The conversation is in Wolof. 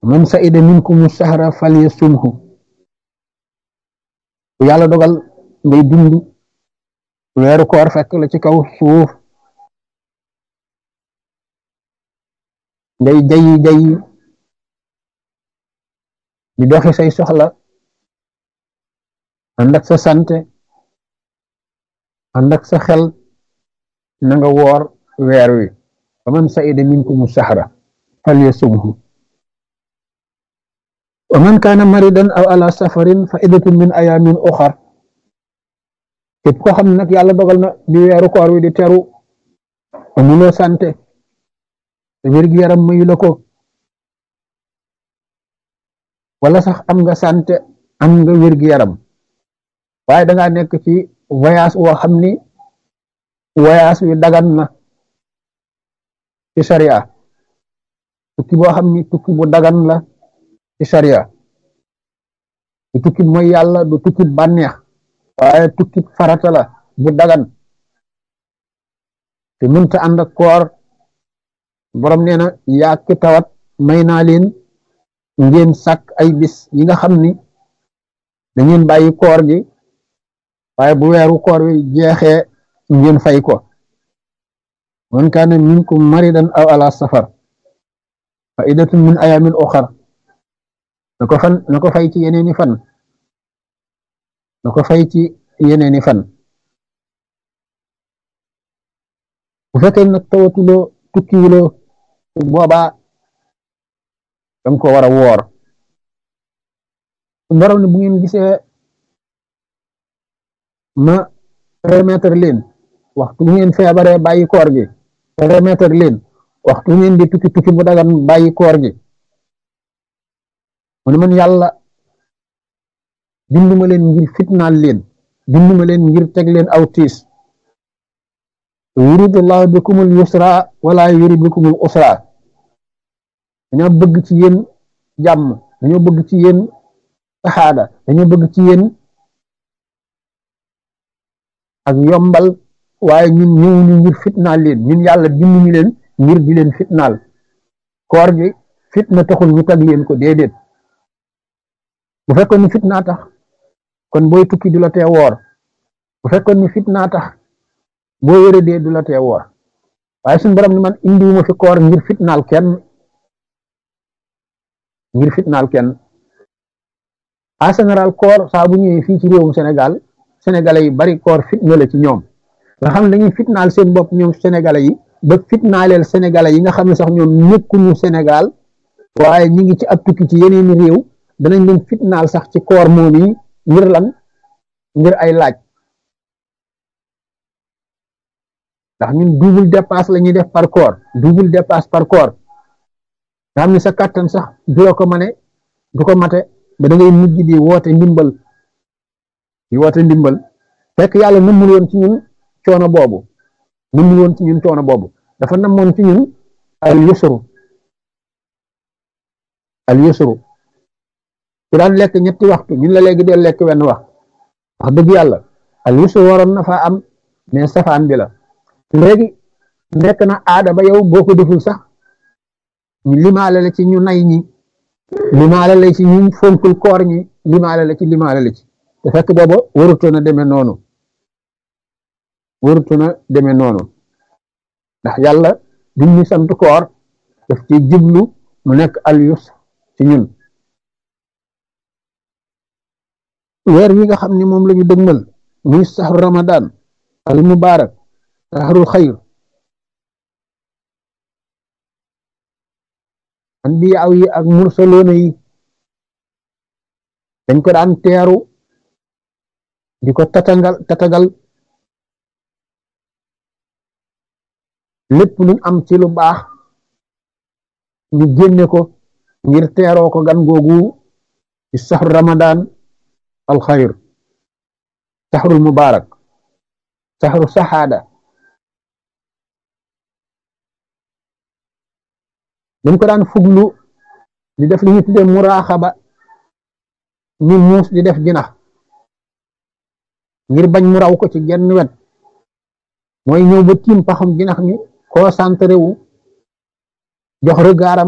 man saida minkum sahra falyasumhu bu yàlla dogal ngay dund weeru koor fekk la ci kaw suuf ngay jayi jayi di doxi say soxla ànd ak sa sante ànd ak sa xel na nga woor weer wi fa man saida minkum sahra falyasumhu wa man kaana maridan aw ala safarin fa iddatun min ayamin uxar képp ko xam ne nag yàlla dogal na di weeru koor wi di teru amuloo sante te wér-gi yaram mayu la ko wala sax am nga sante am nga wér-gi yaram waaye dangaa nekk ci voyage woo xam ni voyage wi dagan na ci sharia tukki boo xam ni tukki bu dagan la ci sharia du tukki mooy yàlla du tukki bànneex waaye tukki farata la bu dagan te mënta ànd ak koor borom nee na yaa ki tawat may naa leen ngeen sàkk ay bis yi nga xam ni da ngeen bàyyi koor gi waaye bu weeru koor wi jeexee ngeen fay ko man kaana minkum maridan aw ala safar fa idatun min ayamin uxar na ko fan na ko fay ci yeneeni fan na ko fay ci yeneeni fan bu fekkee nag tawatuloo tukkiwuloo boobaa danga ko war a woor borom ne bu ngeen gisee ma remettre leen waxtu bu ngeen feebaree bàyyi koor gi remettre leen waxtu bu ngeen di tukki tukki bu dagan bàyyi koor gi mu ne man yàlla binduma leen ngir fitnaal leen binduma leen ngir teg leen aw tiis yuridullahu bikumul yusra wala yurid bikumul usra dañoo bëgg ci yéen jàmm dañoo bëgg ci yéen saxaada dañoo bëgg ci yéen ak yombal waaye ñun ñëwuñu ngir fitnaal leen ñun yàlla binduñu leen ngir di leen fitnaal koor gi fitna taxul ñu tag leen ko déedéet bu fekkoon ni fitnaa tax kon booy tukki du la tee woor bu fekkoon ni fitnaa tax boo wéradee du la tee woor waaye suñu borom ni man indiwuma fi koor ngir fitnaal kenn ngir fitnaal kenn en général koor saa bu ñëwee fii ci réewum Sénégal sénégalais yi bari koor fitna la ci ñoom nga xam ne dañuy fitnaal seen bopp ñoom sénégalais yi ba fitnaaleel sénégalais yi nga xam ne sax ñoom nekkuñu Sénégal waaye ñi ngi ci ab tukki ci yeneeni réew danañ leen fitnaal sax ci koor moom yi ngir lan ngir ay laaj ndax ñun double dépasse la ñuy def par koor double dépasse par koor nga xam ne sa kàttan sax du la ko mane du ko mate ba da ngay mujj di woote ndimbal di woote ndimbal fekk yàlla nammul woon ci ñun coono boobu nammul woon ci ñun coono boobu dafa namoon ci ñun al yusru al yusru ku daan lekk ñetti waxtu ñun la léegi dee lekk wenn wax wax dëgg yàlla al yusru waroon na faa am mais safaan bi la léegi nekk na aada ba yow boo ko deful sax ñu limaale la ci ñu nay ñi limaale la ci ñu fonkul koor ñi limaale la ci limaale la ci te fekk booba warutoon a demee noonu warutoon a demee noonu ndax yàlla duñ ñu sant koor daf ci jublu mu nekk al yusr ci ñun weer wi nga xam ne moom la ñu dëgmal muy saxru ramadan al mubarak saxrul xayr anbiyaaw yi ak mursaloona yi dañ ko daan teeru di ko tatagal tatagal lépp luñ am ci lu baax ñu génne ko ngir teeroo ko gan googu ci saxru ramadan al xayr saxrul mubarak saxru saxaada dañ ko daan fuglu di def li ñu tuddee muraaxaba ni muus di def jinax ngir bañ mu raw ko ci genn wet mooy ñëw ba tiim paxam jinax mi concentré wu jox regardam